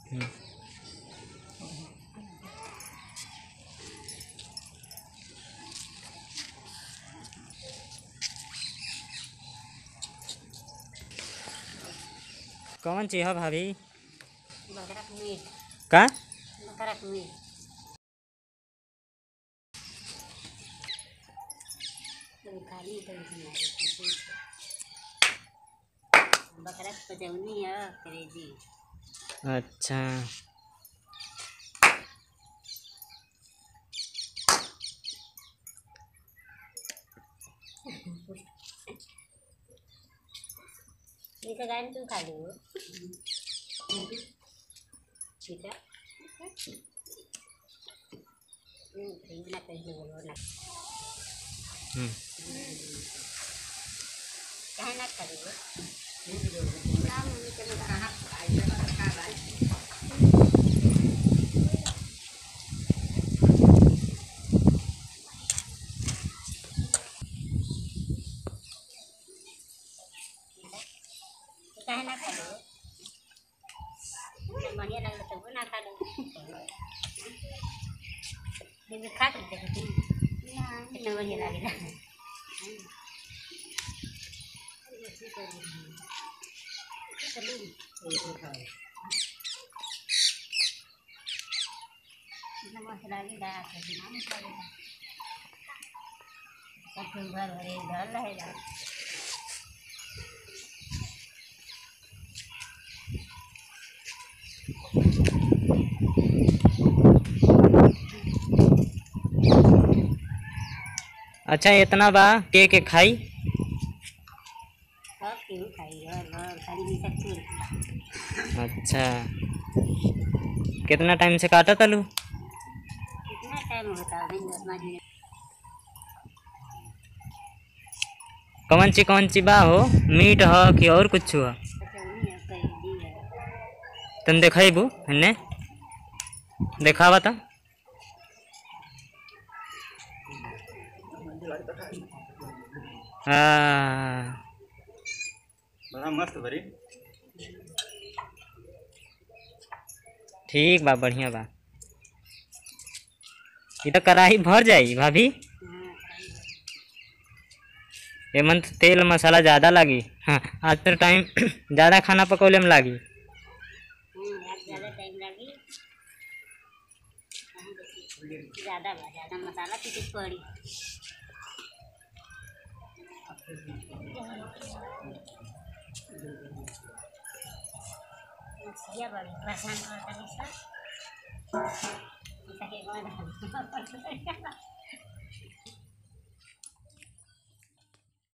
हम्म। कौन चीज है भाभी बकरक मीट का बकरक मीट कभी खाली कभी बनाई बकरक पजौनी है करेजी अच्छा ठीक है गायन तुम खा लो ठीक है हम्म, ठीक ना कहीं बोलो ना हम्म। कहे ना करिए ना मम्मी के मैं कहाँ खाई खा भाई कहे ना खा लो बढ़िया लगता तो वो ना खा लो लेकिन खा कर देखो कितना बढ़िया लगेगा इतना मसला लगा के बनाना पड़ेगा सब दिन भर भर एक डर रहेगा अच्छा इतना बा के के खाई सब क्यों खाइए और खाली भी सकती अच्छा कितना टाइम से काटा तलू कितना टाइम होता है दिन दस पाँच मिनट कौन ची कौन ची बा हो मीट ह कि और कुछ हो कचौनी है करेजी है तुम देखेबू हन्ने देखावा तो हाँ बड़ा मस्त भरी ठीक बा बढ़िया बा ये तो कढ़ाई भर जाई भाभी हाँ एमन तो तेल मसाला ज़्यादा लागी हाँ आज तो टाइम ज़्यादा खाना पकौले में लागी हम्म, आज ज़्यादा टाइम लगी कहाँ देखी? ज़्यादा बा ज़्यादा मसाला पीछे पड़ी मछलियाँ बड़ी परेशान करता है सब। इसके बाद